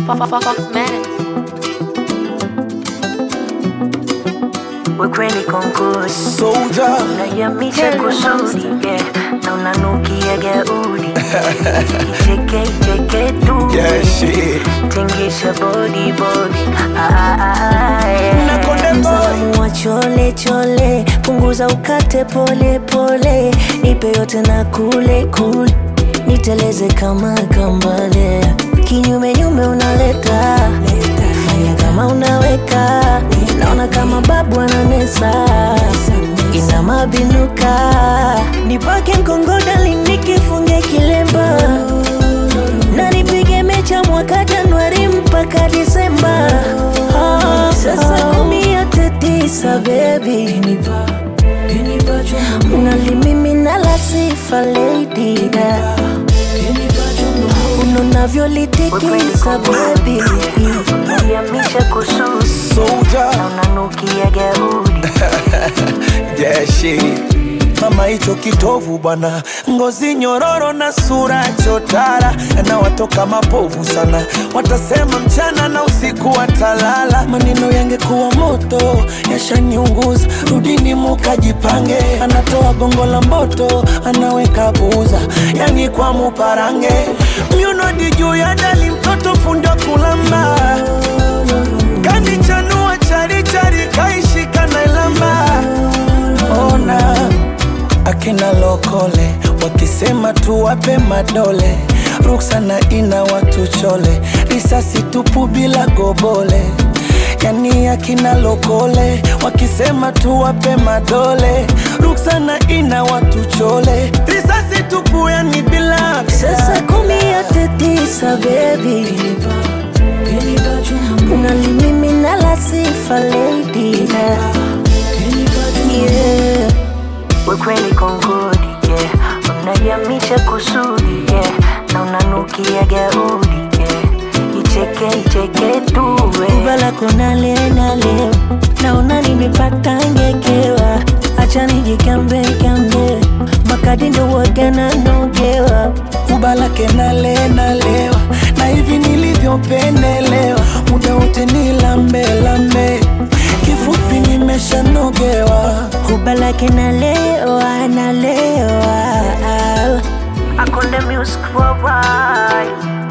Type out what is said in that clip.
Foxmatic. Wekweli konkusi Soldier. unayamisha kusudi yeah. na unanukia gaudi icheke icheke tu Yeah, shit. tingisha body body ah, ah, ah, yeah. Na Konde Boy. Msalamu wa chole chole punguza ukate pole pole nipe yote na kule kule niteleze kama kambale kinyume nyume unaleta fanya kama unaweka naona kama babu ananesa ina mabinuka nipake mkongodali nikifunge kilemba na nipige mecha mwaka Januari mpaka Disemba. Ah, Sasa kumi yote tisa baby, unalimimina la sifa lady da unavyolitikisa baby, unayamisha kususi Soldier. unanukia gaudi Yeah, shit. Mama hicho kitovu bwana, ngozi nyororo na sura chotara, na watoka mapovu sana, watasema mchana na usiku watalala. Maneno yangekuwa moto yashaniunguza, rudini mukajipange. Anatoa gongo la mboto, anaweka buza, yani kwa muparange. Myunodi juu ya dali, mtoto fundi wa kulamba kanichanua charichari kaishika na ilamba ona akina lokole wakisema tuwape madole ruksana ina watu chole risasi tupu bila gobole yani akina lokole wakisema tuwape madole ruksana ina watu chole risasi tupu yani bila Sasa kumi yote tisa baby, unalimimina la sifa lady da yeah. Wekweli kongodi yeah. Unayamisha kusudi yeah. na unanukia gaudi yeah. Icheke icheke tu Ubala kona lena leo naona nimepata ngekewa, acha nijikambe kambe makadi ndo wagana nogewa kubalake nale nalewa na hivi nilivyopendelewa muda wote ni lambe lambe kifupi nimeshanogewa kubalake nalewa nalewa akonde music worldwide